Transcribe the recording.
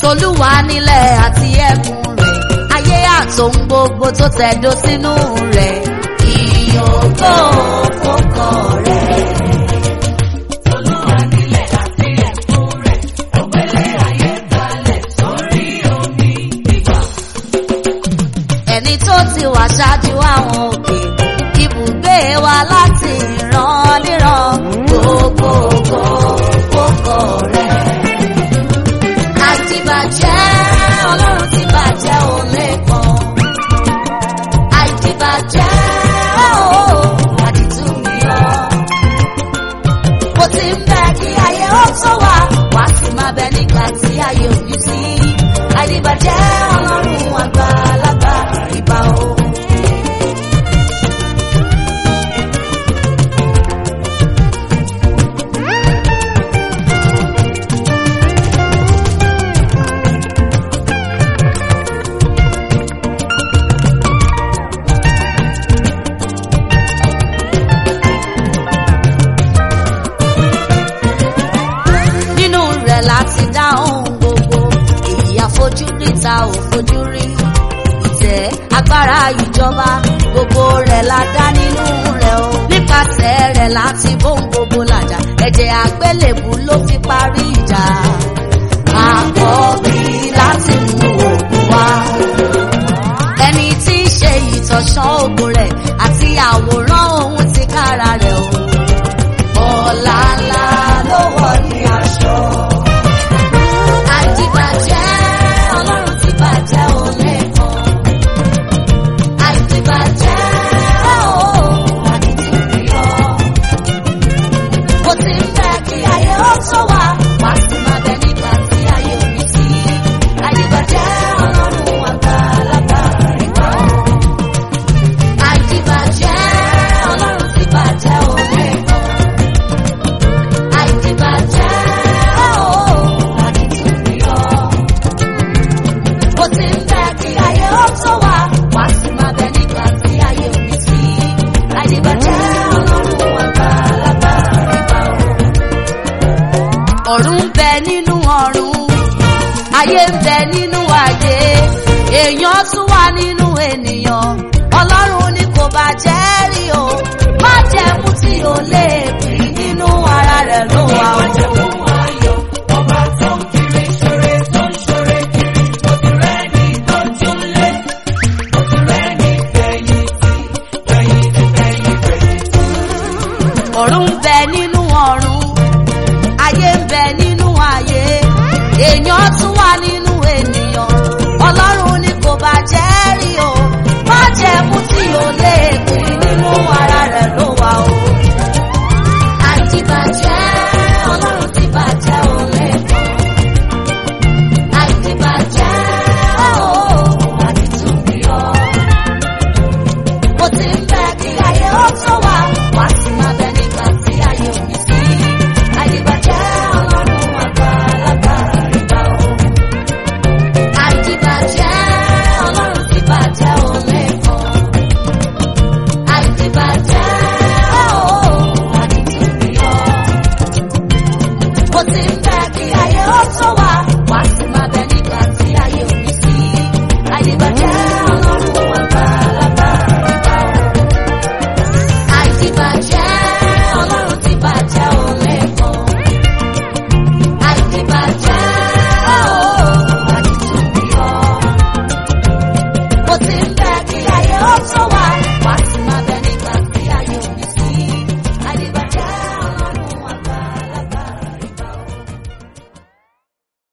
tolúwa nílẹ̀ àti ẹ̀kún rẹ̀ ayé àtòun gbogbo tó tẹ̀dó sínú rẹ̀ ìyókò fọkọ rẹ̀. Olúwa nílẹ̀ àti ẹ̀kún rẹ̀, ògbélé ayé balẹ̀ sórí omi gbígbà. ẹni tó ti wà ṣáájú àwọn òkè ibùgbé wa láti ìran níran gbogbogbò fọkọ rẹ̀. àìdìbàjẹ́ ọlọ́run ti bàjẹ́ ò lẹ́kàn. àìdìbàjẹ́ ooo àdìtú mi ọ́. mo ti ń bẹ kí ayé ó tó wà wá sí máa bẹ nígbà tí ayé ò ní sí. àìdìbàjẹ́ ọlọ́run àgbàlagbà ìbà o. nínú rẹ̀ láti dá ohun gbogbo èyí àfojúrí ta ò fojú rí ìtẹ́ agbára ìjọba gbogbo rẹ̀ la dá nínú rẹ̀ o nípasẹ̀ rẹ̀ láti bóun gbogbo làjà ẹ̀jẹ̀ àgbélébù ló fi parí ìjà àkọ́bí láti mú òkú wá ẹni tí í ṣe ìtọ̀sán ògùn rẹ̀ àti àwòrán ohun ti kára rẹ̀ o ọ̀la ńlá ló wọ̀ ní aṣọ. àìdìbàjẹ́ ọlọ́run ti bàjẹ́ ò lẹ́kàn. àìdìbàjẹ́ ooo àdìtì rí ọ. mo ti ń fẹ́ kí ayé ó tó wà wá sí máa bẹ nígbà tí ayé ò ní sí. àìdìbàjẹ́ ọlọ́run àgbàlagbà rí pa ọ́. àìdìbàjẹ́ ọlọ́run ti bàjẹ́ ò lẹ́kàn àìdìbàjẹ́ ooo àdìtú rí ọ. Bó ti ń fẹ́ kí ayé ó tó wà, wá sí máa bẹ nígbà tí ayé ò ní sí. Àìdìbàjẹ́ ọlọ́run àgbàlagbà ìgbà o. Ọ̀run ń bẹ nínú ọ̀run, ayé ń bẹ nínú ayé, èèyàn tún wà nínú ènìyàn. Ọlọ́run ni kò bàjẹ́ rí o, má jẹ́ mú tí o lè